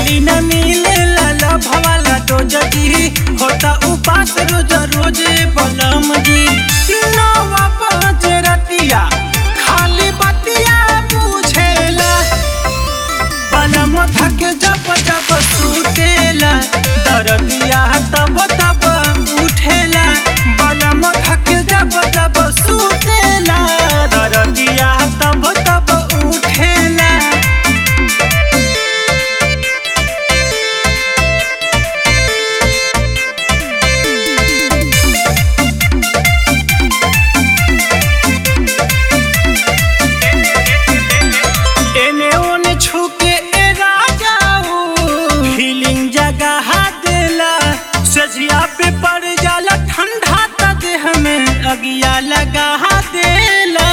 daily न मिले लाला भवाला तो जदी होता उपास रोज रोज बलम जी नवा पाँच रतिया खाली बतिया बुझेला बलम थक जब जब सुतेला दरदिया तब तब उठेला बलम थक जब जब सुतेला दरदिया तब तब उठेला एने ओने छुके ए राजाऊ फीलिंग जगह देला सजिया पे पड़ जाला ठंडा त देह में अगिया लगा देला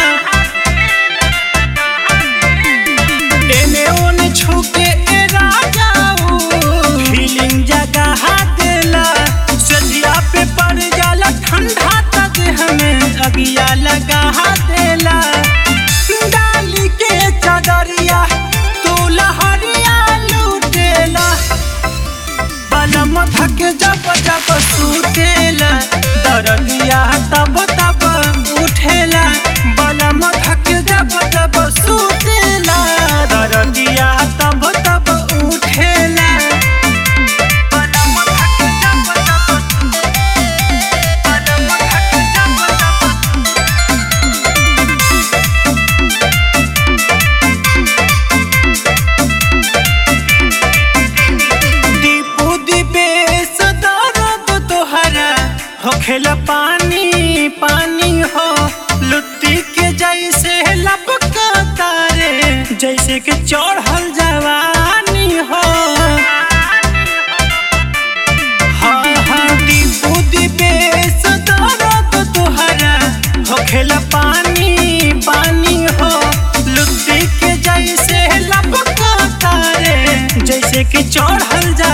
एने ओने छुके ए राजाऊ फीलिंग जगह देला सजिया पे पड़ जाला ठंडा त देह में अगिया लगा देला डाली के चदरिया तू लहरिया लूटेला बलम थक जब जब सुतेला दरदिया तब तब उठेला बलम थक जब जब सुतेला दरदिया तब तब उठेला बलम थक जब जब बलम थक जब जब दीपू दिपेश दर्द तोहरा होखेला पानी पानी हो लुत्ती के जैसे लपका तारे जैसे कि चढ़ल जवानी हो हाँ हाँ दीपू दिपेश दर्द तोहरा होखेला पानी पानी हो लुत्ती के जैसे लपका तारे जैसे कि चढ़ल जा